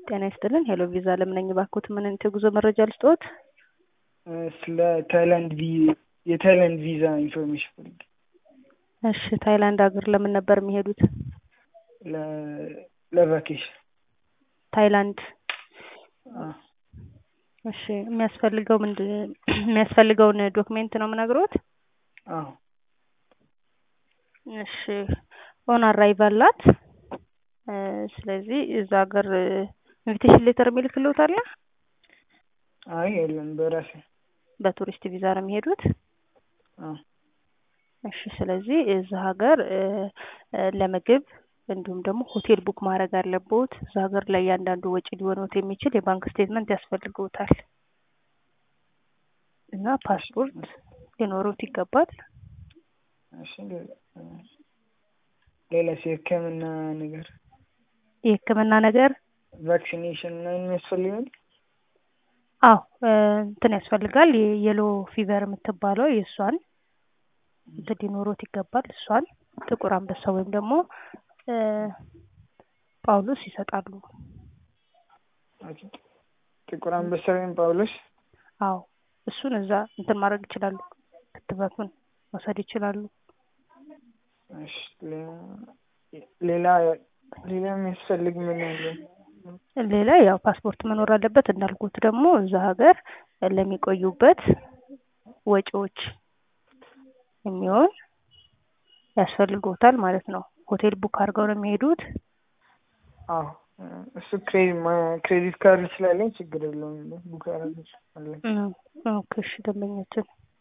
ጤና ይስጥልን ሄሎ ቪዛ ለምነኝ ባክዎት ምን አይነት የጉዞ መረጃ ልስጥዎት? ስለ ታይላንድ ቪ የታይላንድ ቪዛ ኢንፎርሜሽን ፈልጌ እሺ ታይላንድ ሀገር ለምን ነበር የሚሄዱት? ለ- ለቫኬሽን ታይላንድ አዎ። እሺ የሚያስፈልገው ምንድን የሚያስፈልገውን ዶክሜንት ነው የምነግሮት? አዎ እሺ ኦን አራይቫል ናት። ስለዚህ እዛ ሀገር ኢንቪቴሽን ሌተር የሚልክልዎት አለ? አይ የለም በራሴ በቱሪስት ቪዛ ነው የሚሄዱት? አዎ እሺ ስለዚህ እዛ ሀገር ለምግብ እንዲሁም ደግሞ ሆቴል ቡክ ማድረግ አለብዎት። እዛ ሀገር ላይ እያንዳንዱ ወጪ ሊሆንዎት የሚችል የባንክ ስቴትመንት ያስፈልግዎታል እና ፓስፖርት ሊኖሩት ይገባል። እሺ ሌላስ የህክምና ነገር የህክምና ነገር ቫክሲኔሽን ምናምን የሚያስፈልጋል? አዎ እንትን ያስፈልጋል የየሎ ፊቨር የምትባለው የእሷን እንትን ሊኖሮት ይገባል። እሷን ጥቁር አንበሳ ወይም ደግሞ ጳውሎስ ይሰጣሉ። ኦኬ። ጥቁር አንበሳ ወይም ጳውሎስ አዎ እሱን እዛ እንትን ማድረግ ይችላሉ። ክትባቱን መውሰድ ይችላሉ። እሺ ሌላ ሌላ የሚያስፈልግ ምን አለ? ሌላ ያው ፓስፖርት መኖር አለበት። እንዳልኩት ደግሞ እዛ ሀገር ለሚቆዩበት ወጪዎች የሚሆን ያስፈልግዎታል ማለት ነው። ሆቴል ቡክ አድርገው ነው የሚሄዱት? አዎ እሱ ክሬዲት ካርድ ስላለኝ ችግር የለውም ቡክ አደርጋለሁ። ኦኬ እሺ ደንበኛችን